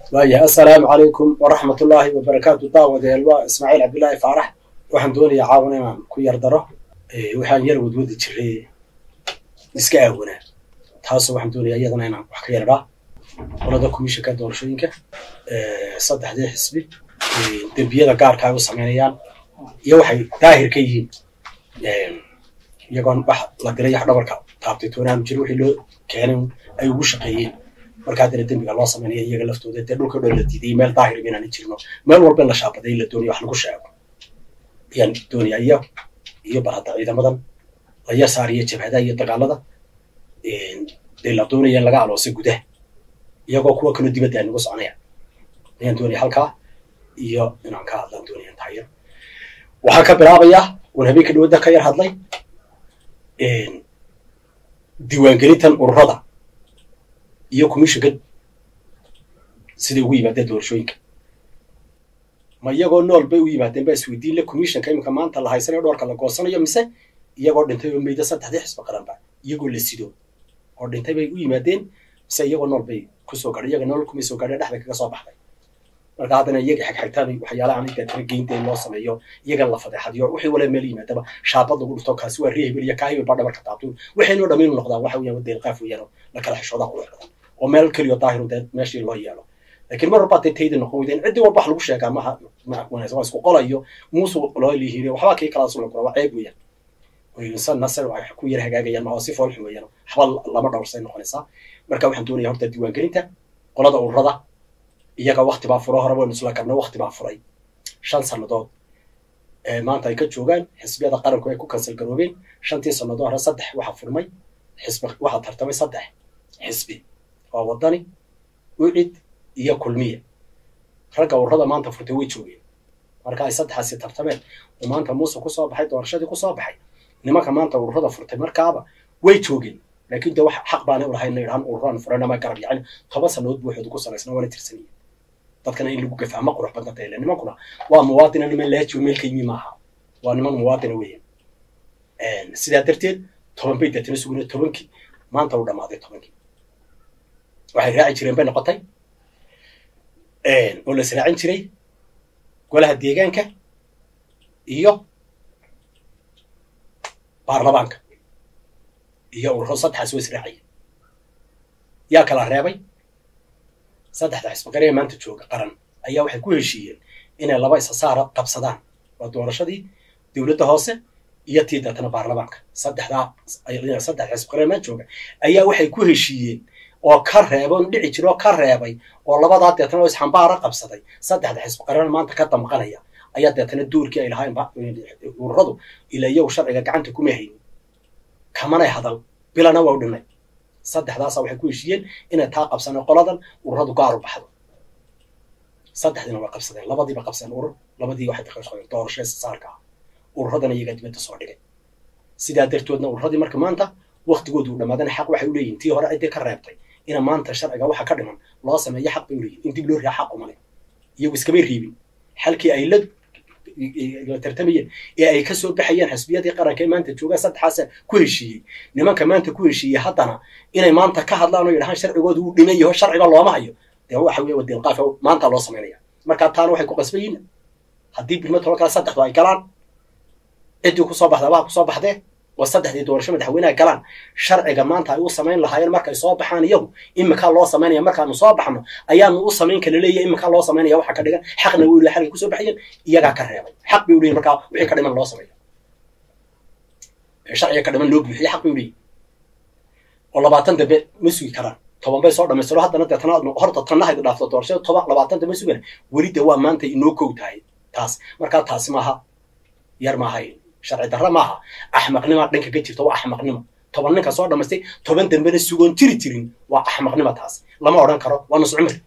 waayahay assalaamu calaykum waraxmat ullaahi wabarakaatu daawadeel waa ismaaciil cabdillaahi faarax waxaan doonayaa caawan inaan ku yar daro waxaan yar wadwadi jiray iska aawanaa taasoo waxaan doonayaa iyadana inaan wax ka yardhaa qolada komishanka doorashooyinka saddexdii xisbi dembiyada gaarka ay u samaynayaan iyo waxay daahir ka yihiin iyagoon wax la diray wax dhabarka taabtay toonaanu jiro wixii loo keenay ay ugu shaqeeyeen marka haddana dembiga loo samaynaya iyaga laftooda dee dhulka dhan la diiday meel daahir inaan jirno meel walba in la shaabaday in la doonayo wax lagu sheego ayaan doonayaa iyo iyo bal hadda ciidamadan la yasaariyo jabhadaha iyo dagaalada dee la doonaya in laga aloosay gudaha iyagoo kuwa kaloo dibadda ay nagu soconaya ayaan doonaya halkaa iyo inaan ka hadlaan doonaya taayar waxaan ka bilaabayaa wan habeenka dhawada ka yar hadlay diiwaangelintan ururada iyo commissionka siday ugu yimaadeen doorashooyinka ma iyagoo nool bay u yimaadeen baa isweydiin le commissionka iminka maanta la haysanayo dhoorka la goosanayo mise iyagoo dhintay oo meyda saddexdii xisbi qaranba iyagoo la sido oo dhintay bay u yimaadeen mise iyagoo nool bay kusoo gadhay iyaga nool kumay soo gadhay dhexda kaga soo baxday marka haddana iyaga xigxigtaan waxyaalaha aniga tira geynta in loo sameeyo iyaga la fadeexadiyo wixii wala meel yimaadaba shaabad lagu dhufto kaasi waa ree hebel iyo kaa hebel baa dhabarka taabto waxaynoo dhammaynu noqdaan waxa weeyaan deelqaaf weeyaan la kala xishoodaa qurux badan oo meel keliyo daahiru dee meeshii loo yeelo laakiin mar walba dee tayda noqon weydeen ciddii walba wax lagu sheegaa maha wanaagsan waa isku qolayo muusu loo lihiiriyo waxbaa kii kalaas la kura waa ceeb weeyaan insan nasar ay ku yar hagaagayaan ma oo si foolxun weeyaan waxba lama dhowrsay noqonaysaa marka waxaan doonaya horta diiwaangelinta qolada ururada iyaga wakti baa furo hore waynu isla qabna wakti baa furay shan sannadood maanta ay ka joogaan xisbiyada qaranku ay ku kansal garoobeen shantii sannadood hore saddex waxaa furmay xisbi waxaa tartamay saddex xisbi waa wadani ucid iyo kulmiya ragga ururada maanta furtay way joogeen marka ay saddexaasi tartameen oo maanta muuse kusoo baxay doorashadii kusoo baxay nimanka maanta ururada furtay markaaba way joogeen laakiin de wax xaq baanay ulahayn na idhahan ururaan furanama garab yacni toban sannadood buu waxooda ku salaysna waana tirsanayeen dadkana in lagu gafaa ma qurux badna tayle nimankuna waa muwaadina niman laajiyo meel ka yimi maaha waa niman muwaadina weeyaan sidaa darteed toban bay deetana suguna tobankii maanta uu dhammaaday tobankii waxay raaci jireen bay noqotay oo la israacin jiray golaha deegaanka iyo baarlamaanka iyo ururo saddexaas waa israacaya yaa kala reebay saddexda xisbiqaree maanta jooga qaran ayaa waxay ku heshiiyeen inay laba isasaara qabsadaan waa doorashadii dowladda hoose iyo tii deetana baarlamaanka saddexdaa saddex xisbiqaree maanta jooga ayaa waxay ku heshiiyeen oo ka reebay on dhici jira oo ka reebay oo labadaa deetana oo isxambaara qabsaday saddexda xisbiqareen maanta ka damqanaya ayaa deetana doorkii ay lahayn ururadu ilaa iyagu sharciga gacanta kuma haynin kamanay hadal bilana waa u dhinay saddexdaasa waxay ku heshiiyeen inay taa qabsaneen qoladan ururadu gaaru baxdo saddexdiina waa qabsadeen labadiiba qabsadeen urur labadii waxay daqashadeen doorasho saarka ah ururadana iyagaa dibadda soo dhigay sidaa dartoodna ururadii marka maanta waktigoodu u dhamaadana xaq waxay u leeyihin tii hore ciddii ka reebtay ina maanta sharciga waxa ka dhiman loo sameeyo xaq bay u leeyihin in dib loo riya xaq umale iyagu iskamay riibin xalkii ay la tartamayeen ee ay kasoo baxayeen xisbiyadii qaranka ee maanta joogaan saddexaasa ku heshiiyey nimanka maanta ku heshiiyey haddana inay maanta ka hadlaan oo yidhahaan sharcigoodu uu dhiman yaho sharciba looma hayo dee waxa weeye wadeelqaaf maanta loo samaynaya marka taana waxay ku qasbayiin haddii bilma tolo kale saddexdu ay galaan ciddii kusoo baxda waa kusoo baxdee oo saddexdii doorasho madaxweyneha galaan sharciga maanta ay u samayn lahaayeen markay soo baxaan iyagu iminkaa loo samaynaya markaanu soo baxno ayaanu u samayn kala leeyahay iminkaa loo samaynaya waxa ka dhigan xaqna way leeyahay xalkay kusoo baxayeen iyagaa ka reebay xaq bay u leeyihin markaa wixii ka dhiman loo sameeyo sharciga ka dhiman loo buuxiyo xaq bay u leeyihin oo labaatan dambe ma sugi karaan toban bay soo dhamaystiro haddana deetana horta tannahaydu dhaafto doorashada toban labaatan dambe sugana weli de waa maanta inoo kow tahay taas markaa taasi maaha yar maahay sharci darra maaha axmaqnima dhanka ka jirta waa axmaqnimo toban ninka soo dhamaystay toban dambena sugoon jiri jirin waa axmaqnimo taas lama odhan karo waa nus cumri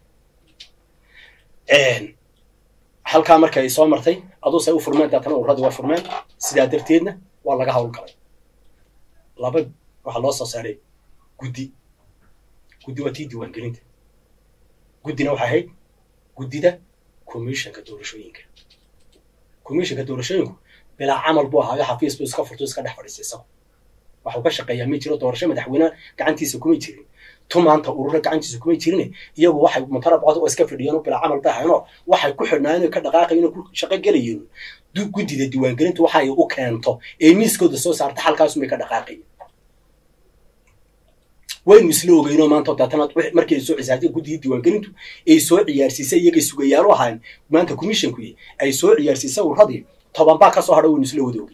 halkaa marka ay soo martay aduuse u furmeen deetana ururadi waa furmeen sidaa darteedna waa laga hawl galay laba waxaa loo soo saaray guddi guddi waa tii diiwaangelinta guddina waxay ahayd guddida commissionka doorashooyinka commissionka doorashooyinku bilaa camal buu ahaayo xafiis buu iska furto iska dhex fadhiistay isagu waxuu ka shaqeeyaa ma jiro doorasho madaxweyne gacantiisa kuma jirin tu maanta urura gacantiisa kumay jirin iyagu waxay mutarabcod oo iska fidhiyeen oo bilaa camal bahayno waxay ku xidhnaayeen oo ka dhaqaaqayeen oo ku shaqo gelayeen guddida diiwaangelintu waxa ay u keento ee miiskooda soo saarta halkaasumay ka dhaqaaqayeen waynu isla ogeynoo maanta daatana markii ay soo cisaartay guddidii diiwaangelintu ay soo ciyaarsiisay iyagay sugayaalo ahayn maanta commissionku ay soo ciyaarsiisay uradii toban baa kasoo hadha waynu isla wada ogey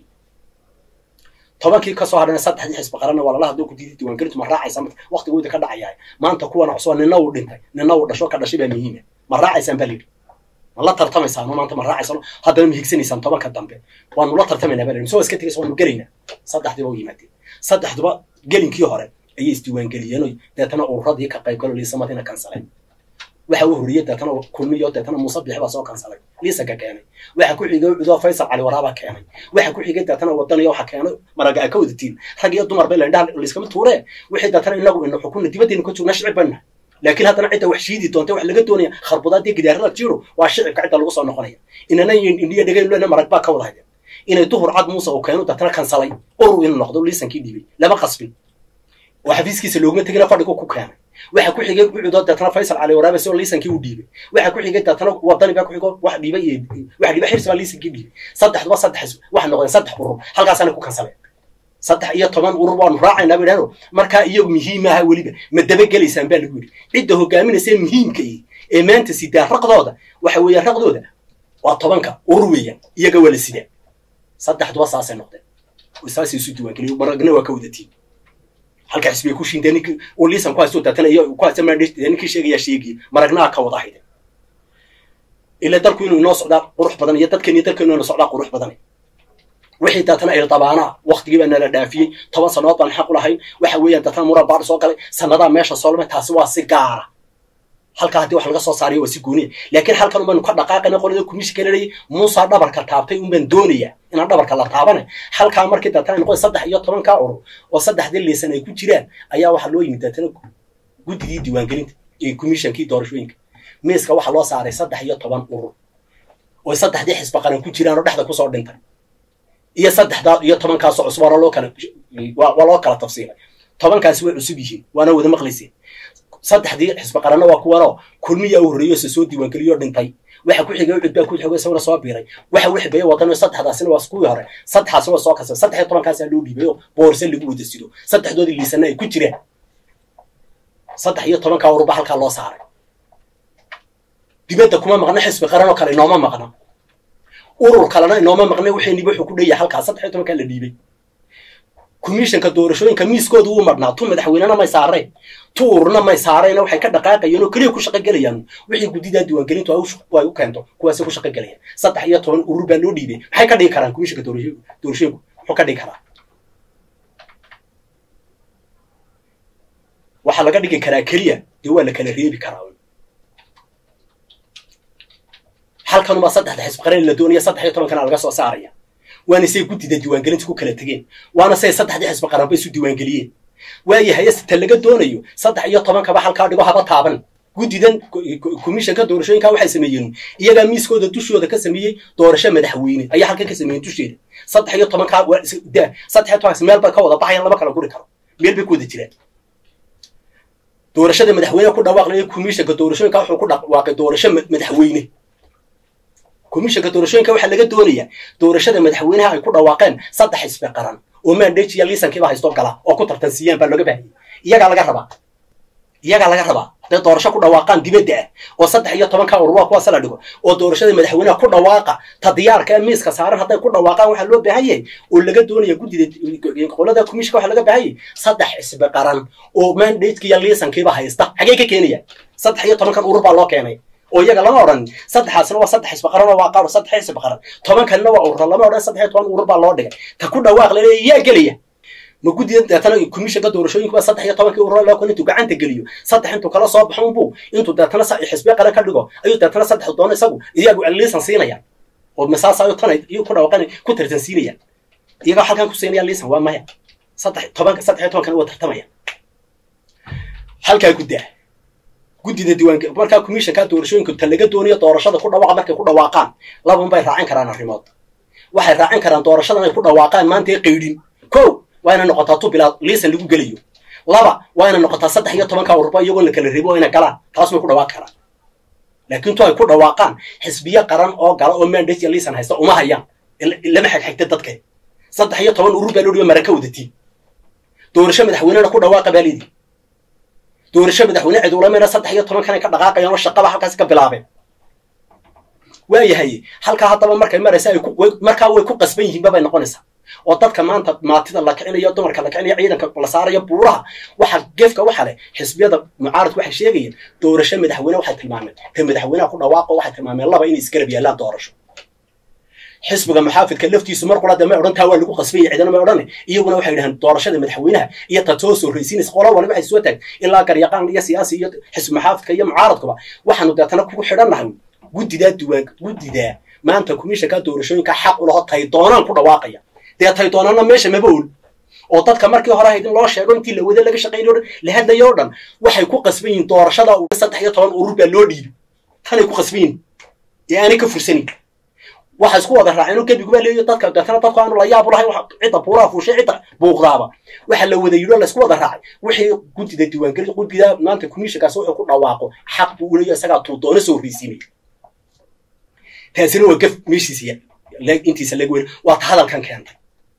tobankii kasoo hadhana saddexdii xisbi qaranna waa lala hadlo guddidii diiwaangelintu ma raacaysa waqtigooda ka dhacayaa maanta kuwana cusubaa nina uu dhintay nina uu dhasho ka dhashay baa muhiima ma raacaysaan baa layidhi ma la tartamaysaan maanta ma raacaysaan haddana ma higsanaysaan tobanka dambe waanu la tartamaynaa baa layidhi soo iska tegaysa waanu gelaynaa saddexdiiba u yimaadeen saddexduba gelinkii hore ayay isdiiwaangeliyeen deetana ururadii ka qayb galo liisamadina kansaleen waxa uu horiyey deetana kulmiyo deetana muuse bixi baa soo kansalay liisanka keenay waxa ku xigay cudoo faysal cali waraaba keenay waxa ku xigay deetana wadaniyo waxa keenay maraga a ka wadatiin rag iyo dumar bay laindhaha liiskama tuuree wixii deetana inagu ina xukuna dibaddeena ka joogna shicib bayna laakiin haddana cidda wax shiidi doonta wax laga doonaya kharbudaadii gidaarada jiro waa shicibka cidda lagu soo noqonaya inana indhiya dhegaynu lena marag baa ka wada haydeen inay duhur cad muuse uu keeno deetana kansalay urur inuu noqdo liisankii dhiibay lama qasbin oo xafiiskiisa looguma tegina fadhigu ku keenay waxa ku xigay ucudoo deetana faysal cali waraabe si oo liisankii u dhiibay waxa ku xigay deetana wadani baa ku xigo wax dhiibay iyo wax dhiibay xirsi baa liisankii dhiibay saddexduba saddex waxa noqdeen saddex urur halkaasaana ku kansaleen saddex iyo toban urur waanu raacaynaa bay dhahdo markaa iyagu muhiim aha weliba ma dabagelaysaan baa lagu yidhi cidda hogaaminaysa muhiimka ee maanta sidaa raqdooda waxa weeyaan raqdooda waa tobanka urur weeyaan iyaga waa la sidaa saddexduba saasay noqdeen saasay isu diiwaangeliyo maragna waa ka wadatiin halka xisbiga ku shiintay ninkii uu liisan ku haysto daatana iyo ku haysta maadhis ninkii sheegaya sheegaya maragnaa ka wada hayde ila dalku inuu inoo socdaa qurux badan iyo dadkan iyo dalkeenu inuu socdaa qurux badan wixii daatana ay dabaana waqtigii baa nala dhaafiyey toban sannadood baan xaq u lahayn waxa weeyaan daatana muran baadhi soo galay sannadaa meesha soo lumay taasi waa si gaara halkaa haddii wax laga soo saariyo waa si gooniya laakiin halkan unbaynu ka dhaqaaqayna qolada kumishinka leelayay muusaa dhabarka taabtay unbaan doonaya inaan dhabarka la taabane halkaa markii daatana noqday saddex iyo tobankaa urur oo saddexdii liisan ay ku jiraan ayaa waxaa loo yimid daatana guddigii diiwaangelinta ee komishankii doorashooyinka miiska waxaa loo saaray saddex iyo toban urur oo saddexdii xisba qaran ku jiraan oo dhexda kusoo dhintay iyo saddexdaa iyo tobankaasoo cusub waa loo kala waa loo kala tafsiilay tobankaasi way cusub yihiin waana wada maqlayseen saddexdii xisbi qaranna waa kuwanoo kulmiyaa u horreeyo se soo diiwaangeliyoo dhintay waxa ku xigay ucud baa ku xigay isaguna soo biiray waxa u xigaya wadano saddexdaasina waa kuwii hore saddexaasina waa soo kasay saddex iyo tobankaasaa loo dhiibay oo boorse lagu wada sido saddexdoodii liisanna ay ku jiraan saddex iyo tobankaa ururba halkaa loo saaray dibadda kuma maqna xisbi qaran oo kale inooma maqna urur kalena inooma maqna waxayniba wuxuu ku dheeyahay halkaa saddex iyo tobankaa la dhiibay komishanka doorashooyinka miiskooda wuu madhnaa tu madaxweynena may saareen tu ururna may saareen waxay ka dhaqaaqayeen oo keliya ku shaqo gelayaan wixii guddidaa diiwaangelintu ay u keento kuwaasay ku shaqo gelayaan saddex iyo toban urur baa loo dhiibay maxay ka dhigi karaan komishanka doorashooyinku muxuu ka dhigi karaa waxaa laga dhigi karaa keliya dee waa la kala reebi karaa halkanubaa saddexda xisbi qaran la doonaya saddex iyo tobankana laga soo saaraya waana say guddida diiwaangelinta ku kala tegeen waana say saddexdii xisbi qaranba isu diiwaangeliyeen waayahay ta laga doonayo saddex iyo tobankaba halkaa dhigo haba taaban guddidan komishanka doorashooyinka waxay sameeyeen iyagaa miiskooda dushooda ka sameeyey doorasho madaxweyne ayaa halkan ka sameeyeen dusheeda saddex iyo tobankaa saddex iyo tobankaas meel bay ka wada baxayaan lama kala guri karo meel bay ku wada jiraan doorashada madaxweyne ku dhawaaqlaya komishanka doorashooyinka wuxuu ku dhawaaqay doorasho madaxweyne komishanka doorashooyinka waxaa laga doonayaa doorashada madaxweynaha ay ku dhawaaqeen saddex xisbi qaran oo maandhejiya liisankiiba haysto gala oo ku tartansiiyaan baa looga baahayay iyagaa laga rabaa iyagaa laga rabaa hadday doorasho ku dhawaaqaan dibadda ah oo saddex iyo tobanka urur waa kuwaasa la dhigo oo doorashada madaxweynaha ku dhawaaqa ta diyaarka ee miiska saaran hadday ku dhawaaqaan waxaa loo baahan yahay oo laga doonaya guddida qolada komishanka waxaa laga baahan yahay saddex xisbi qaran oo maandhejiya liisankiiba haysta xagee ka keenayaan saddex iyo tobankan urur baa loo keenay oo iyaga lama odhan saddexaasna waa saddex xisbi qaran oo waa qaar saddex xisbi qaran tobankanna waa urur lama odhan saddex iyo toban urur baa loo dhigay ta ku dhawaaq laleeya yaa gelaya ma guddida deetana komishanka doorashooyinka waa saddex iyo tobankii urur loo kale intuu gacanta geliyo saddex intuu kala soo baxo unbuu intuu deetana xisbiya qaran ka dhigo ayuu deetana saddex doono isagu iyagu liisan siinayaan oo masaas ayuu tan iyo ku dhawaqan ku tartan siinayaan iyaga halkan ku siinayaan liisan waa maya saddex tobanka saddex iyo tobankana waa tartamayaan halkaa guddaa guddida diiwaanka markaa komishanka doorashooyinka ta laga doonayo doorashada ku dhawaaqa markay ku dhawaaqaan laban bay raacin karaan arrimood waxay raacin karaan doorashadan ay ku dhawaaqaan maanta ee qaydhin ko waa inay noqotaa tu bilaad liisan lagu gelayo laba waa inay noqotaa saddex iyo tobanka ururba iyagoo la kala reebo oo inay galaan taas may ku dhawaaqi karaan laakiin tu ay ku dhawaaqaan xisbiyo qaran oo gala oo mandate iyo liisan haysta uma hayaan lama xigxigta dadka saddex iyo toban urur baa loo dhiba maraka wadatiin doorasho madaxweynena ku dhawaaqa baa leedii doorasho madaxweyne cid ulamena saddex iyo toban kanay ka dhaqaaqayaan oo shaqaba halkaasi ka bilaabeen waayahay halkaa haddaba markay maraysa ay markaa way ku qasban yihiinba bay noqonaysaa oo dadka maanta maatida la kicinayo dumarka la kicinayo ciidanka la saarayo buuraha waxa gefka waxa leh xisbiyada mucaaradku waxay sheegayeen doorasho madaxweyne waxay tilmaameen ta madaxweynaha ku dhawaaqo waxay tilmaameen laba inay isgarab yaallaan doorasho xisbiga muxaafidka laftiisu mar qura dee may odhan taa waa lagu qasbaya cidana may odhane iyaguna waxay yidhahaan doorashada madaxweynaha iyo ta too soo raysiinaysa qola waliba waxay soo taag ilaa garyaqaan iyo siyaasi iyo xisbi muxaafidka iyo mucaaradkuba waxaanu deetana kugu xidhannahay guddidaa duwaan guddidaa maanta komishanka doorashooyinka xaq u laho tay doonaan ku dhawaaqaya dee tay doonaanna meesha maba ol oo dadka markii hore ahayd in loo sheego intii la wada laga shaqaynayo o dhan la hadlayo o dhan waxay ku qasban yihiin doorashada saddex iyo toban urur baa loo dhiibi tanay ku qasban yihin ee aanay ka fursanin waxa isku wada raaceen oo gebiguba leeyo dadka deetana dadku aanu la yaab lahay cidda buuraha fuushay cidda buuqdaaba waxa la wada yidhi oo laysku wada raacay wixii guddida diiwaangeli guddida maanta komishankaas wuxuu ku dhawaaqo xaq buu u leeyo isagaa tuu doono soo horreysiinay taasina waa gaf meeshiisa intiisa laga weli waa ta hadalkan keentay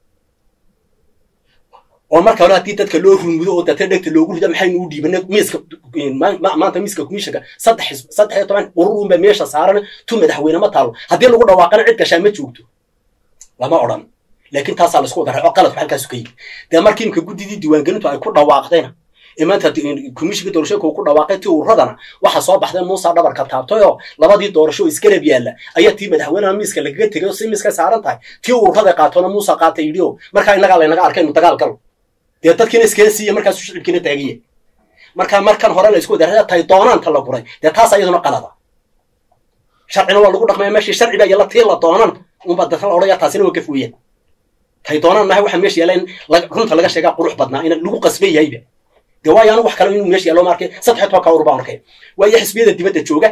oo marka hore haddii dadka loo rumudo oo data dhegta loogu rida maxaynu u dhiibana miiska maanta miiska komishanka saddex saddex iyo toban urur unba meesha saaran tu madaxweyne ma taalo haddii lagu dhawaaqana cid gashaa ma joogto lama odhan laakiin taasaa laisku wada raaco qaladku halkaasu ka yimi dee markii imka guddidii diiwaangelintu ay ku dhawaaqdayna ee maanta komishinka doorashooyinka uu ku dhawaaqay tii ururadana waxaa soo baxday muusa dhabarka taabtay oo labadii doorasho oo isgarab yaalla ayaa tii madaxweynaha miiska lagaga tegay oo si miiska saaran tahay tii ururada qaatoona muusa qaatay yidhi oo markaa innagaa laynaga arkay inu dagaal galo dee dadkiina iskala siiya markaasu shicibkiina taagiya marka markan hore la isku wada tay doonaanta la guray dee taas iyaduna qalada sharcina waa lagu dhaqmaya meeshii sharci baa yalla tii la doonan unba dadka la odhaya taasina waa gaf weeyaan tay doonaan mahay waxa meesha yaalla in runta laga sheegaa qurux badnaa in lagu qasban yahayba dee waayo anu wax kale inuu meesha yaallo ma arkay saddex tobanka urur baan arkay waayo xisbiyada dibadda jooga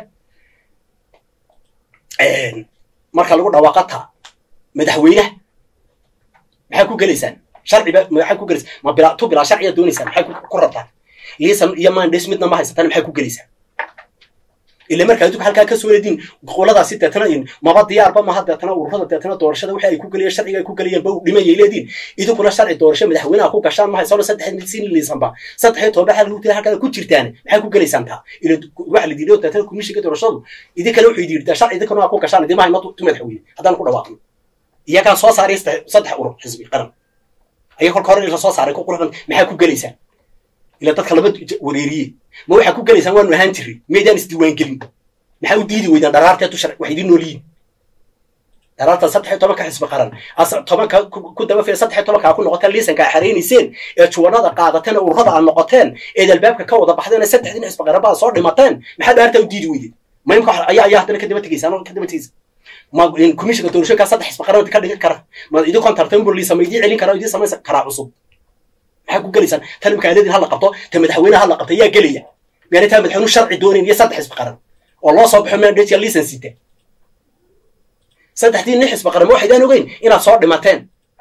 marka lagu dhawaaqata madaxweynaha maxaa ku gelaysaan sharciba maxaa ku gelaysaan ma bilaa tu bilaa sharciya doonaysaan maxay ku rabtaan liisan iyo mandays midna ma haysataan maxay ku gelaysaan ila markaa adduunka halkaa ka soo leediin qoladaasi deetana maba diyaarba maha deetana ururada deetana doorashada wixii ay ku gelayeen sharciga ay ku gelayeen ba dhimayay leediin idinkuna sharci doorasho madaxweynaha ku gashaan ma haysano saddex siin liisanba saddex iyo toban xal lagu tira halkaa ku jirtaan maxay ku gelaysaan taa ila waxa la diiday deetana komishinka doorashadu idinkana wuxuu yidhi sharci idinkana ku gashaan idima hayno tu madaxweyne haddaan ku dhawaaqno iyagaa soo saaray saddex urur xisbi qaran ayaa kolka hore la soo saaray ku quruxdan maxaa ku gelaysaan ila dadka lama wareeriye ma waxaa ku gelaysaan waanu ahaan jirray maydaan isdiiwaangelin maxaa u diidi weydaan dharaarteetu shar wax idiin noolyihin dharaarta saddex iyo tobanka xisbi qaran tobanka ku daba fiya saddex iyo tobanka ku noqoteen liisanka a xaraynayseen ee juwanada qaadateen ee ururada aad noqoteen eed albaabka ka wada baxdeen ee saddexdiin xisbi qaran baa soo dhimateen maxaa dhaartaa u diidi weydeen ma imka ayaa ayaa haddana kadaba tegaysaan ka daba tegaysa ma komishinka doorashooyinkaa saddex xisbi qaran ka dhigan kara ma idinkoon tartan bur liisa ma idiin celin kara idiin samaysan karaa cusub maxaa ku gelaysaan tan imka adeedin ha la qabto ta madaxweyne ha la qabto yaa gelaya miyaana taa madaxweynu sharci doonayn iyo saddex xisbi qaran oo loo soo baxo mandate liisan sita saddexdii nin xisbi qaran ma waxaydaan ogeyn inaad soo dhimateen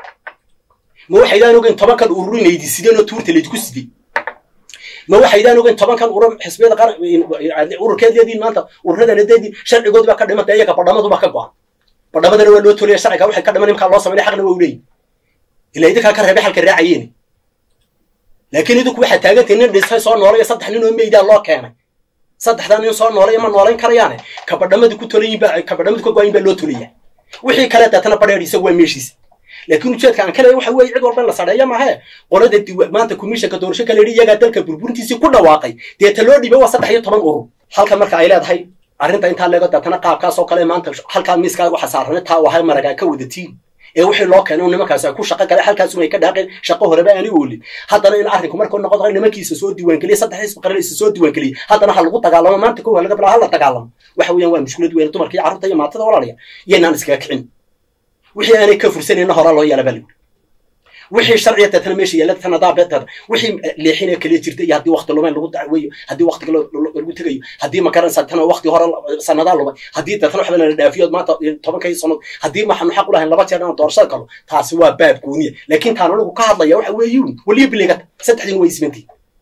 ma waxaydaan ogeyn tobankan urur inaydi sideen oo tuurta laydku sidey ma waxaydaan ogeyn tobankan urur xisbiyada qaran ururkeedeediin maanta ururadanadediin sharcigoodi baa ka dhimata iyaga badhamadu baa ka go-an badhamadana waa loo tolaya sharciga waxay ka dhiman imkaa loo sameynay xaqna waa u leeyihin ilaa idinkaa ka reebay xalka raacayeen laakiin idinku waxaa taagantahay nin dhisay soo noolaya saddex nin oo meydaa loo keenay saddexdaa nin soo noolaya ma noolayn karayaane kabadhamadi ku tolayin baa kabadhamadi ka go-ayin baa loo tolaya wixii kale deetana badheer isagu waa meeshiisa laakiin ujeedka aan ka leeya waxa weeye cid walba in la sadheeya mahe qolada diwa maanta komishanka doorasho kala yidhi iyagaa dalka burburintiisii ku dhawaaqay deeta loo dhibay waa saddex iyo toban urur halka marka ay leedahay arrinta intaa leego deetana qaabkaas oo kale maanta halkaa miiskaa waxa saarana taa wahay maragaa ka wadatiin ee wixii loo keenay nimankaas ay ku shaqo galeen halkaas ay ka dhaaqeen shaqo horeba aanay oolin haddana in arrinku markuu noqdo nimankiisa soo diiwaangeliyay saddex xisbi qaran isa soo diiwaangeliyay haddana ha lagu dagaalamo maanta kow ha laga bilaa ha la dagaalamo waxa weeyaan waa mushkilad weyn dumarka iyo carruurta iyo maatada walaalaya iyaynaan iskaga kicin wixii aanay ka fursanayna horaa loo yeela baa lagu wixii sharciya deetana meesha yaalla deetana daabeteeda wixii leexinaya kaliya jirta iyo haddii wakti lumayn lagu dacweeyo haddii waktiga lagu tegayo haddii makaranaysa tana wakti hore sanadaa lumay haddii deetana waxba lala dhaafiyo maanta tobankii sanood haddii maxanu xaq u lahayn laba jeer inaan doorashada galo taasi waa baab gooniya laakiin taan anigu ka hadlaya waxa weeye weliya biligata saddexdiin way isbantii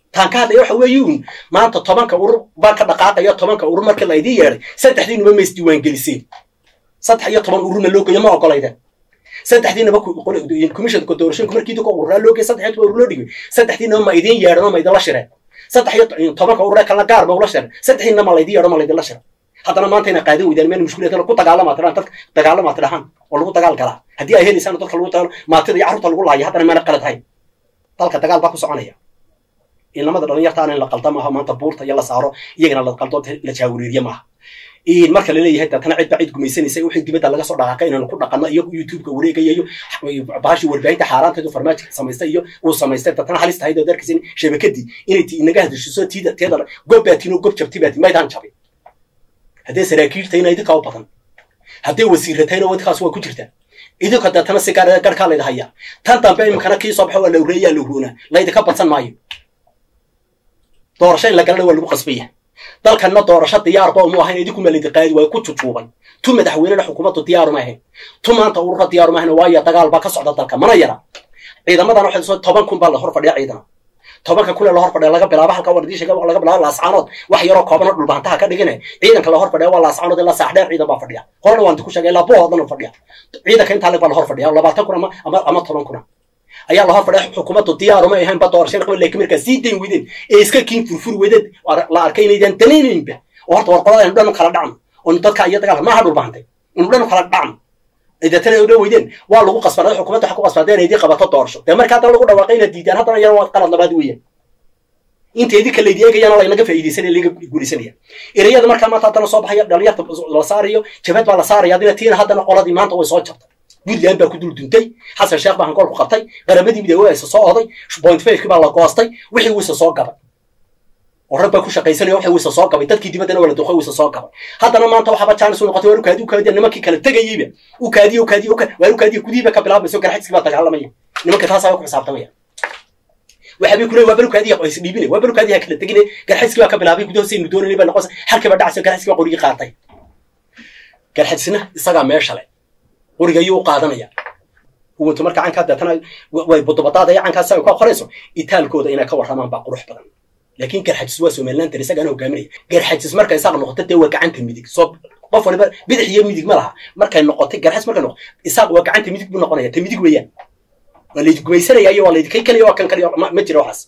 taan ka hadlaya waxa weeye uun maanta tobanka urur baa ka dhaqaaqaya tobanka urur markii la idiin yeedhay saddexdiinuba ma isdiiwaangeliseen saddex iyo toban ururna loo geeyo ma ogolayden saddexdiinaba commissionka doorashooyinka markii idinka ururaa loo geeyay saddex iyo toban urur loo dhigay saddexdiinaba ma idiin yeedhan oo ma idinla shireen saddex iyo tobanka ururee kalena gaar ma ula shireen saddexdiinna ma laydin yeedho ma laydinla shira haddana maanta ina qaadan weydaan meel mushkilad ku dagaalama tidhaan dadka dagaalama tidhahaan oo lagu dagaal galaa haddii ay helaysaan dadka lagu dagaalo maatida iyo carruurta lagu laaya haddana maana qalad hayn dalka dagaal baa ku soconaya inamada dhalinyarta aan in la qalda maaha maanta buurta iyo la saaro iyagana la qaldo la jaawiriiriye maaha marka laleeyahay deetana cid baa cid gumaysanaysa wixii dibadda laga soo dhaqaaqa inaynu ku dhaqanno iyo youtubeka wareegaya iyo baashii warbaahinta xaaraanteedu farmaajika samaystay iyo uu samaystay deetana halis tahayd oo darkiisa shabakadii inay ti inaga hadashiso tiida teeda gob baatiin oo gob jabti baati maydaan jabin haddee saraakiiltayna idinkaa u badan haddee wasiiratayna idinkaas waa ku jirtaa idinka deetana si gaar garkaa layda hayaa tan dambe iminkana kii soo baxa waa la ureeyaa la uroonaa laydinka badsan maayo doorasho in la galana waa lagu qasbaya dalkanna doorasho diyaarba umu ahayn idinku malidi qaadi waayo ku jujuubay tu madaxweynena xukuumaddu diyaaru ma ahayn tu maanta urura diyaaru ma ahayn waayo dagaal baa ka socda dalka mana yara ciidamadan waxay soo toban kun baa la hor fadhiya ciidana tobanka kule la hor fadhiya laga bilaabo halka war diisha laga bilaabo laascaanood wax yaroo koobanoo dhulbaantaha ka dhigine ciidanka la hor fadhiya waa laascaanood ilaa saax dheer ciidan baa fadhiya horena waan ku sheegay ilaa buhoodana fadhiya ciidanka intaa leg baa la hor fadhiya labaatan kun ama ama toban kuna ayaa la hor fadhiya xukuumaddu diyaaruma ahayn ba doorashada qaban laakiin markaa sii dayn weydeen ee iska kiin furfuri weydeen la arkay inaydaan danaynaynba oo horta warqolada inu dhanu kala dhacno oo dadka iyo dagaalka maaha dhulbaantay inu dhanu kala dhacno deetana odhan weydeen waa lagu qasbanay xukuumadda waxa ku qasbantay inay idin qabato doorasho dee marka haddana lagu dhawaaqay inaad diidaan haddana yana waa qalad labaad weeyaan inta idinka laydi eegayana laynaga faa'iidaysanaya laga guulaysanaya ereyada markaa maanta haddana soo baxaya dhalinyarta la saarayo jabad baa la saaraya adina tiina haddana qoladii maanta way soo jabtay puntland baa ku dul duntay xasan sheekh baa hangool ku qabtay qaramadii midoobe isa soo oday point fiveki baa la goostay wixii wiisa soo gabay oo rag baa ku shaqaysanaya wixii wiisa soo gabay dadkii dibaddana wala duqay wiisa soo gabay haddana maanta waxaaba jaanis u noqotay waar ukaadi ukaadi nimankii kala tegayeyba ukaadiye ukaadiye waar ukaadiye gudihiiba ka bilaabayso garxadskii baa dagaalamaya nimanka taasaa ku xisaabtamaya waxaabay ku leey waa balukaadiya qoys dhiibine waa balukaadiya kala tegine garxadskii baa ka bilaabay gudaha saynu doonayay baa noqonaysa halkiiba dhacayso garxadskii baa qorigii qaatay garxadsina isagaa meesha le qoriga ayuu u qaadanaya huwantu marka cankaa deetana way budubadaadaya cankaasi ay ka qorayso itaalkooda inay ka warramaan baa qurux badan laakiin garxajis waa somaliland tar isagaana hogaaminaya garxajis markay isaaq noqoto dee waa gacanta midig soo qof waliba bidix iyo midig ma laha markay noqotay garxajis markay noqoto isaaq waa gacanta midig buu noqonaya ta midig weeyaan waa laydi gumaysanaya iyo waa laydi kay kaliya waa kan kaliya ma jira waxaas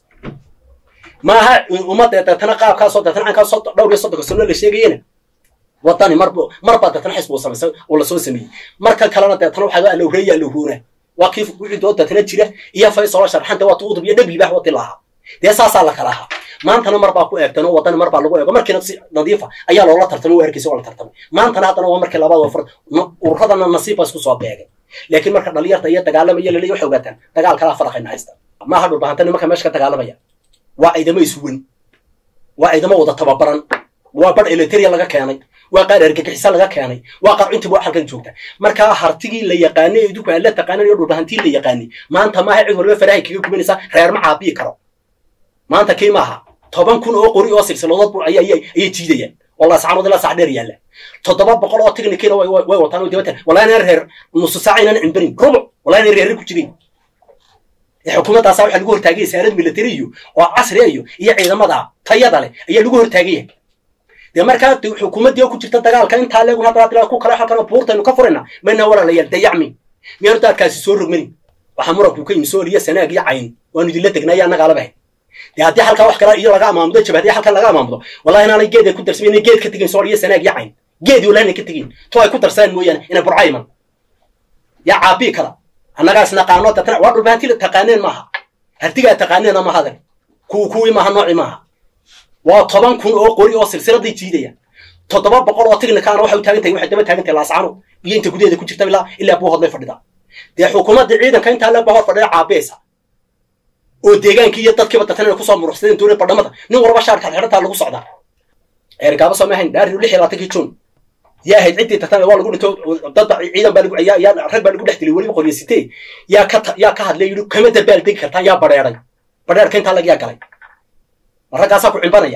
maaha ummadda deetana qaabkaasoo deetana cankaasoo dhowr iyo soddonka sano la sheegayena wadani mar marbaa deetana xisbu samaysay oo lasoo sameeyey marka kalena deetana waxaa waa lowreeya lowroona waa kii wixii doo deetana jira iyo faysolo sharxanta waa tuudub iyo dhegli baa wati lahaa dee saasaa la kala ahaa maantana mar baa ku eegtan oo wadani mar baa lagu eego markiina si nadiifa ayaa loola tartamay waa erkiisa waa la tartamay maantana haddana waa markii labaad wafar ururadana nasiib baa isku soo beegay laakiin marka dhalinyarta iyo dagaalamaya laleeya waxay ogaataan dagaal kalaa faraqayna haysta maaha dhulbahanta nimanka meesha ka dagaalamaya waa ciidamo iswan waa ciidamo wada tababaran waa badh eliteria laga keenay waa qaar argagixisa laga keenay waa qaar intiba halkan joogta markaa hartigii la yaqaanay idinku aan la taqaanan iyo dhulbahantii la yaqaanay maanta maaha cid waliba farahay kaga gubanaysaa reer ma caabiyi karo maanta kii maaha toban kun oo qori oo silsiladood ayay jiidayaan oo laascaanood ilaa sax dheer yaalla toddoba boqol oo technicina way wataan oo dibatan wallahi inaan reer nusu saac inaan cimbanin rubuc wallahi inaan reerri ku jirin xukuumaddaasaa waxaa lagu hortaagaya saarad military iyo oo casriya iyo iyo ciidamada tayada leh ayaa lagu hortaagaya dee markaa xukuumaddii oo ku jirta dagaalka intaa leegun hadda hadda ku kale halkan buurtaynu ka furayna mayna walaalayaal dayacmi miyaanu daadkaasi soo rogmanin waxaa muranku ka yimi sooliya sanaag iyo cayn waanu idinla tegnaya annagaa labahay dee haddii halkaa wax kale iyo laga amaamudo jabhadiya halkan laga amaamudo wallahi inaanay geed ay ku darsamin inay geed ka tegin sooliya sanaag iyo cayn geedii wallahi inay ka tegin to ay ku darsadaan mooyaane inay burca iman yaa caabii kara annagaas naqaano tatna waa dhulbahanti taqaaneen maaha hartigaa taqaaneena maaha adag kuw kuwii maaha nooci maaha waa toban kun oo qori oo silsiladay jiidaya toddoba boqol oo tighnikaana waxay u taagan tahay waxay daba taagan tahay laascaano iyo inta gudaheeda ku jirta ilaa ilaa buu hodlay fadhida dee xukuumaddii ciidanka intaa le ba hor fadhida caabeysa oo deegaankii iyo dadkiiba datan inay kusoo muruxsadeen doonay badhamada nin warba shaarkaad xidhantaa lagu socdaa eergaaba soo maahayn dhaari lix iyo labaatankii juun yaa ahayd ciddii tartan waa lagu dhinto dadba ciidan baa lagu yaa yaa rag baa lagu dhex dilay weliba qoryo sitee yaa ka yaa ka hadlay yidhi kama dabaal degi kartaan yaa badheeray badheerka intaa lag yaa galay ma raggaasaa ku cimbanaya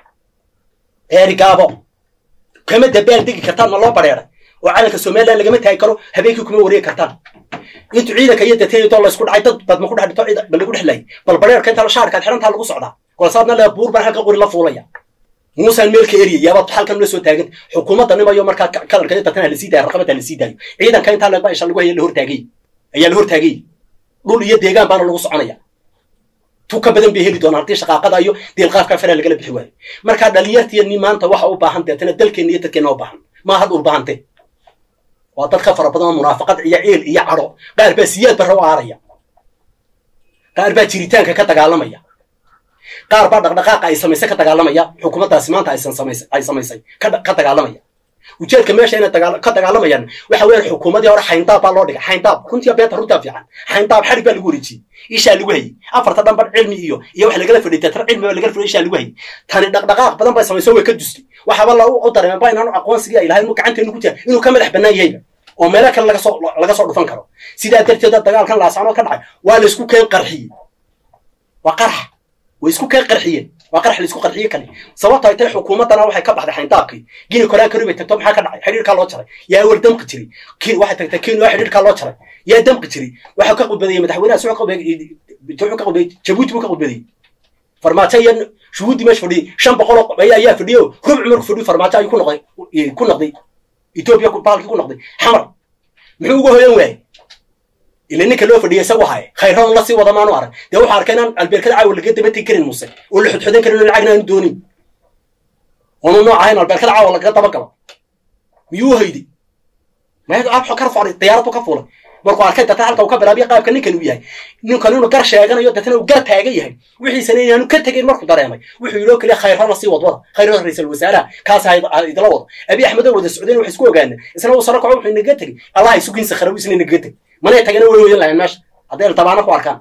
eerigaabo kama dabaal degi kartaan ma loo badheeray oo calanka somaliland lagama taagi karo habeenkii kuma wareegi kartaan intuu ciidanka iyo dateeyo doo la isku dhacay dad dad ma ku dhex dhito ciidan bal lagu dhex laayay bal badheerka intaa shaarkaad xidhantaa lagu socdaa kolsaadna le buur baan halka qori la fuulaya muusaan meelka eriya yaabaad halkan la soo taagan xukuumadda nimayo markaa kalarka dadkan ha lasii daayo raqabada ha lasii daayo ciidanka intaa leeba isha lagu haya la hortaagay ayaa la hortaagay dhul iyo deegaan baana lagu soconaya tu ka badan bay heli doonaan haddii shaqaaqada iyo deelqaafka fara lagala bixi waayo markaa dhalinyartiini maanta waxa u baahan deetana dalkeenna iyo dadkeenna u baahan maaha dhul baahante waa dad ka fara badan oo munaafaqad iyo ciil iyo cadho qaar baa siyaad barra u aaraya qaar baa jiritaanka ka dagaalamaya qaar baa dhaqdhaqaaqa ay samaysay ka dagaalamaya xukuumaddaasi maanta aysan samaysay ay samaysay ka dagaalamaya ujeedka meesha inay ka dagaalamayaan waxa weeyaan xukuumadii hore xayndaab baa loo dhigay xayndaab runtii beeta runtaa fiican xayndaab xarig baa lagu wareejiyey ishaa lagu hayay afarta dhanba cilmi iyo iyo wax lagala fadhiy teetar cilmi baa lagala fadhiy ishaa lagu hayay tani dhaqdhaqaaq badan bay samayso way ka dustay waxaaba la u dareemeen ba inaanu aqoonsigii ay lahayn mu gacanteenu ku jira inuu ka madax bannaan yahayba oo meelo kale laga soo laga soo dhufan karo sidaa darteeda dagaalkan laasaanood ka dhacay waa la isku keen qarxiyey waa qarax way isku keen qarxiyeen waa qarax la isku qarxiye kale sababto ay tahay xukuumaddana waxay ka baxday xayndaabkii gini koraan kari bay tagto maxaa ka dhacay xidhiirkaa loo jaray yaa awal damqi jiray waxay tagtay kenya waa xidhiirkaa loo jaray yaa damqi jiray waxaa ka qudbadeeyey madaxweynaha soo wuxuu ka qudbeeyey jabuuti buu ka qudbadeeyey farmaajo iyo shuhuuddii meesha fadhiyey shan boqol oo ayaa fadhiyo rubc marku fadhiyo farmaajo ayuu ku noqday ku noqday etoobiya baalkii ku noqday xamar muxuu uga hoyan waayey ila ninka loo fadhiyay isagu haye khayroon la sii wada maanu arag dee wuxuu arkay inaan albeerkada caawa laga daba tegi karin muse oo la xudxudan karin oo lacagna aanu doonin oonu nooc ahayn albeerkada caawa lagaga daba galo miyuu hayday maya abxo ka fuulay diyaaradu ka fuulay markuu arkay datan halka uu ka bilaabiya qaabka ninkan uu yahay ninkan inuu gar sheeganayo datana uu gar taagan yahay wixiisana inaanu ka tegin markuu dareemay wuxuu yidhi oo kaliya khayrona sii wadwada khayrona ra-iisul wasaaraha kaas idila wado abi axmedoo wada socdeen wax isku ogaana isna uu saro kaco wuxuu inaga tegey allah isugiin sakharabu isna inaga tegey manay tagana way hoyan lahayn meesha hadday altabaana ku arkaan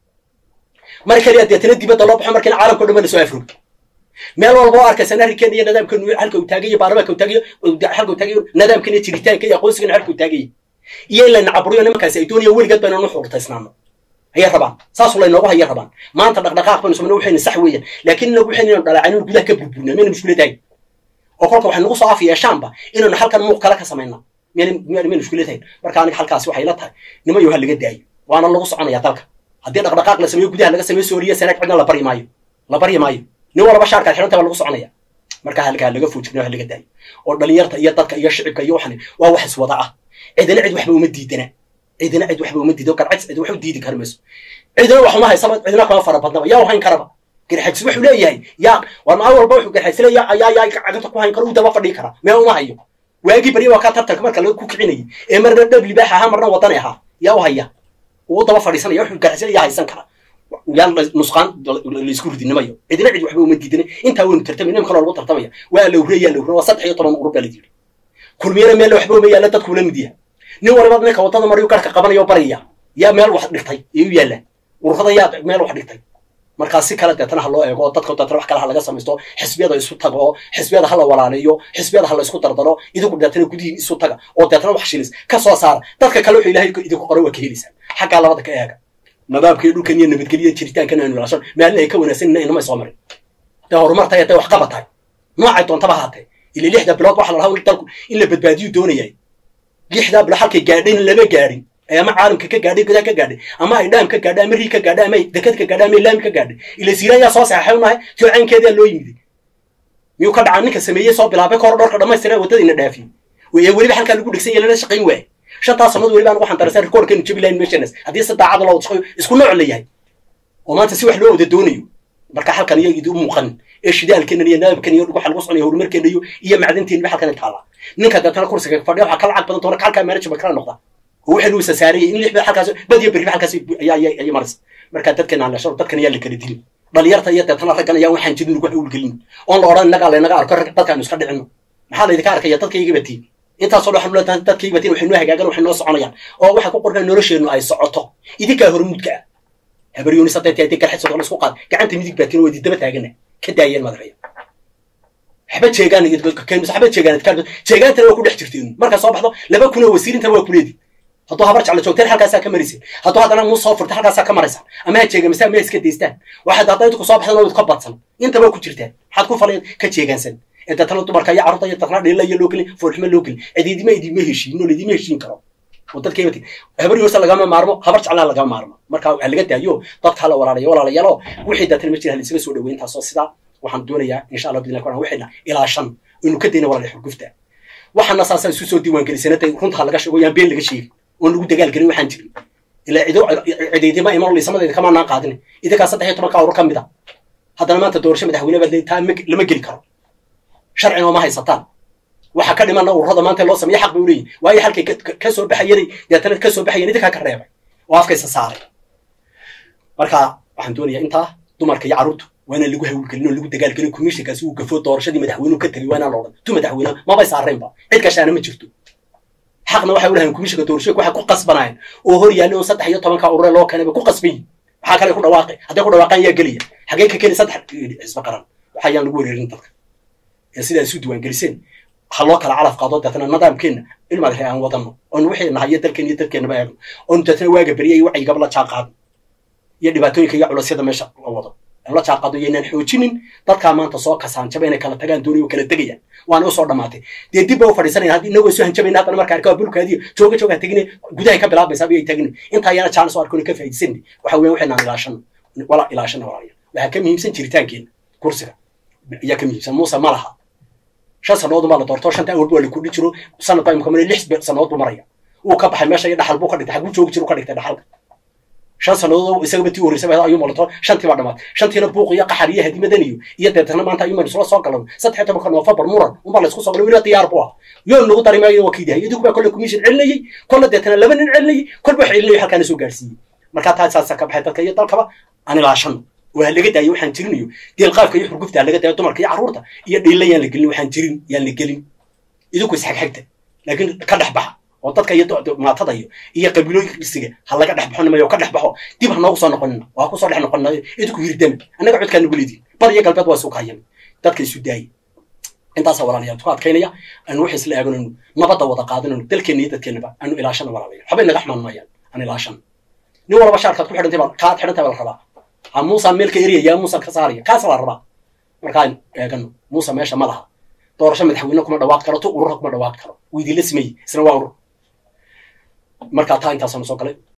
mar kaliya deetana dibadda loo baxo markiina caalamka o dhan ba lasoo afrog meel walba oo arkaysa arrinkeen iyo nidaamkan halka uu taagayo baarlamaanka uu taagayo halka uu taagayo nidaamkan iyo jiritaanka iyo aqoonsigan halka uu taagayo iyo in layna caburiyo nimankaasi ay doonayaan weligeed ba inaan u xurtaysnaano ayay rabaan saasuu laynoogu hayay rabaan maanta dhaqdhaqaaq baynu sameyna waxayna sax weeyaan laakiin inagu waxayna inaynu dhalaacayno gudaha ka burburna mayna mushkilad ahayn oo kolka waxay nagu soo af yeeshaanba inaynu halkan muuq kale ka samayna mayna mushkilad ahayn marka aniga halkaasi waxay la tahay nimayo ha laga daayo waana lagu soconaya dalka haddii dhaqdhaqaaq la sameeyo gudaha laga sameeyo sooriya sanaag cidna la baryi maayo la baryi maayo nin walba shaarkaad xidhanta baa lagu soconaya marka halkaa laga foojigna ha laga daayo oo dhalinyarta iyo dadka iyo shicibka iyo waxan waa wax iswada ah cidina cid waxba uma diidana cidina cid waxba uma diido garcad cid wax u diidi kar mayso cidina wax uma haysaba cidina kama fara badnaba yaa u hayn karaba garxajis wuxuu leeyahay yaa war maa walba wuxuu garxajis leeyahay ayaa yaa caganta ku hayn karo uu daba fadhii kara mee uma hayo waagii bari waa kaa tartanka marka laga ku kicinayay ee marna dhab libaax ahaa marna wadani ahaa yaa u haya uu daba fadhiisanaya wuxuu garxajis yaa haysan kara yaan nusqaan laisku ridinimayo cidina cid waxba uma diidana intaa waynu tartamay nim kaloo lagu tartamaya waa lawre yaa lawre waa saddex iyo toban urur baa la yidhi kulmiyana meel waxba uma yaalla dadku la mid yaha nin waliba ninka waddada maryu garhka qabanayo baraya yaa meel wax dhigtay ee u yaalla ururada yaa meel wax dhigtay markaa si kale deetana ha loo eego oo dadka deetana wax kale ha laga samaysto xisbiyada isu taga oo xisbiyada ha la walaaleeyo xisbiyada ha la isku dardaro idigu deetana gudihiin isu taga oo deetana wax shilis ka soo saara dadka kale wuxuu ilaahay idinku qoray waa ka helaysaan xaggaa labada ka eega nadaamka iyo dhulkan iyo nabadgelyo jiritaankan aanu ilaashan maalin ay ka wanaagsan inamay soo marin dee horumartay hadday wax qabatahay noocay doontaba haatee ila lixda bilood waxa la lahaa dalku in la badbaadiyu doonayay lixdaa bilood halkay gaadhayn lama gaadhin ama caalamka ka gaadhay gudaha ka gaadhay ama ay dhaam ka gaadhay ama rii ka gaadhay ama dekad ka gaadhay ama laami ka gaadhay ila siiraan yaa soo saxaxay unahay tio caynkeedaa loo yimiday miyuu ka dhacaa ninka sameeyey soo bilaabay kahor dhorka dhammaystira waddadiina dhaafiyey ee weliba halkaa lagu dhigsan yahay lana shaqayn waayay shantaas sannadood weliba anagu xantaraysan rikoorkeenu jabi lahayn meeshanas haddii si daacada loo wada shaqayo isku nooc la yahay oo maanta si wax loo wada doonayo marka halkan iyo idi u muuqan ee shidaalkeena iyo naabkan iyo waxa lagu soconaya horumarkeena iyo iyo macdanteena halkan taala ninka dadana kursiga fadhiya waxa kala cad badan doona kalka management kala noqda oo waxa uu sasaariyay in lix halkaas badiya bari halkaas ayaa ayaa maras marka dadkeena aan la shaqo dadkan ayaa la kala dilin dhalinyarta iyo dadkana raggan ayaa waxaan jirin ugu hawlgelin oon la odhan inaga laynaga arko dadkaan iska dhicino maxaa laydinka arkaya dadkayga batiin intaasoo dhan waxaan dadkayga batiin waxay noo hagaagan waxay noo soconayaan oo waxa ku qornaa nolosheennu ay socoto idinkaa hormuudka ah habaryoonis hadday tahay garxad sodon isku qaad gacanta midig baatiin waa idin daba taagana ka daayeen madaxaya waxba jeegaan waxba jeegaan jeegaantana waa ku dhex jirteen markaa soo baxdo laba kun oo wasiirintana waa kuleedi hadduu habar jecla joogteen halkaasaa ka maraysa hadduu haddana muu soo furta halkaasaa ka maraysa ama ha jeegamasa ama ha iska daystaan waxaad hadday idinku soo baxdan oo ka badsan intaba ku jirtaan maxaad ku falay ka jeegaansan ee dadtana dumarka iyo carruurta iyo dadna dhilla iyo loo gelin foolxumo loo gelin cidiidima idima heshiin oo laidima heshiin karo oo dadka imati habar yoorsa lagama maarmo habar jeclaa lagama maarmo marka waxaa laga daayo dadka hala walaalayo walaalayaalo wixii daatan ma jira halisaga soo dhaweyn taasoo sidaa waxaan doonayaa insha allah bidillah kuran wixina ilaa shan inu ka dayna walaala xurgufta waxaana saasaa isu soo diiwaan gelisanatay runta laga sheego yaan been laga sheegin oon lagu dagaal gelin waxaan jirin ilaa cido cidaydima iman liisamadeeda kama naan qaadin idinkaa saddex iyo tobanka urur ka mid a haddana maanta doorasho madaxweyne baad leedahay taa lama geli karo sharcina ma haysataan waxa ka dhimana ururada maanta loo sameeya xaq bay u leeyihin waayo halkay ka soo baxayanay deetana ka soo baxayan idinkaa ka reebay oo afkaysa saaray marka waxaan doonayaa intaa dumarka iyo carruurtu waana lagu hawlgelin oo lagu dagaalgelin commissionkaasi uu gafo doorashadii madaxweynuhu ka tegay waana loodhan tu madaxweyne mabay saareenba cid kashaana ma jirto xaqna waxay u lahayn commissionka doorashooyinka waxay ku qasbanayeen oo hor yaalli oo saddex iyo tobanka urure loo keenay bay ku qasban yihin maxaa kale ku dhawaaqay hadday ku dhawaaqaan yaa gelaya xagee ka keni saddex xisba qaran waxayaan lagu wereerin dalka ee sidaa isu diiwaangeliseen ha loo kala calaf qaado deetana nidaamkeenna ilmaad ree aan wadano oon wixii nahayo dalkeen iyo dalkeennaba eegno oon deetana waaga beriya iyo wacyigaba la jaan qaadno iyo dhibaatooyinka iyo culasyada meesha la wado aan la jaan qaado yaynaan xoojinin dadkaa maanta soo kasaanjaba inay kala tagaan dooniyo kala tegayaan waana usoo dhammaatay dee dib ba u fadhiisanayna haddii inagoo soo hanjabayna haddana marka arkaa bulkaadiyo jooga jooga tegine gudahay ka bilaabaysaa bay tegine intaa yana jaanis oo arkoon ka faa'iidaysanni waxa weeyaan waxaynaan ilaashano wala ilaashana walaalayaal waxaa ka muhiimsan jiritaankeenna kursiga ayaa ka muhiimsan muuse ma laha shan sannadood baa la doorto shanta awalba waa la kudhi jiro sanad baa imka male lix sannadood buu maraya wuu ka baxay meesha iyo dhaxal buu ka dhigtay xaguu joogi jiro ka dhigtay dhaxalka shan sannadood isagaba tii horreysay ayuu malato shantii baa dhamaatay shantiina buuq iyo qaxar iyo hadimadan iyo iyo deetana maanta ayuu isla soo galan saddex tobanka noofembar muran unbaa la isku soo galay weliba diyaar buu ah yoo nagu daray maayo waa kiidahay idinku baa kolle commission celinayey kolle deetana laba nin celinayey kolba wax celinayay halkaana soo gaarsiiyey markaa taa saasa ka baxay dadka iyo dalkaba aan ilaashano waa laga daayo waxaan jirinayo deelqaafka iyo xurgufta laga daayo dumarka iyo carruurta iyo dhiilla yaan la gelin waxaan jirin yaan la gelin idinku isxagxagta laakiin ka dhex baxa oo dadka iyo maatada iyo iyo qabiilooyinkiisiga ha laga dhex baxo nimayo ka dhex baxo dib ha noogu soo noqonina waa ku soo dhex noqonina idinku hirdama annaga codkaa nagu leedihin bar iyo galbeed waa isu kahayan dadka isu daayay intaasaa walaalayaal ku adkaynaya aanu waxay isla aaganayno nabadda wada qaadanayno dalkeenna iyo dadkeennaba aanu ilaashana walaalayaal waxbay naga xumaan maayaan aan ilaashana nin walba shaarkaad ku xidhantay baa kaad xidhantay baa la rabaa ha muusa meelka eriyaya muusa ka saaraya kaasa la rabaa markaan eegano muusa meesha ma laha doorasho madaxweyne kuma dhawaaqi karo tu urura kuma dhawaaqi karo wuu idinla sameeyey isna waa urur markaa taa intaasanu soo galay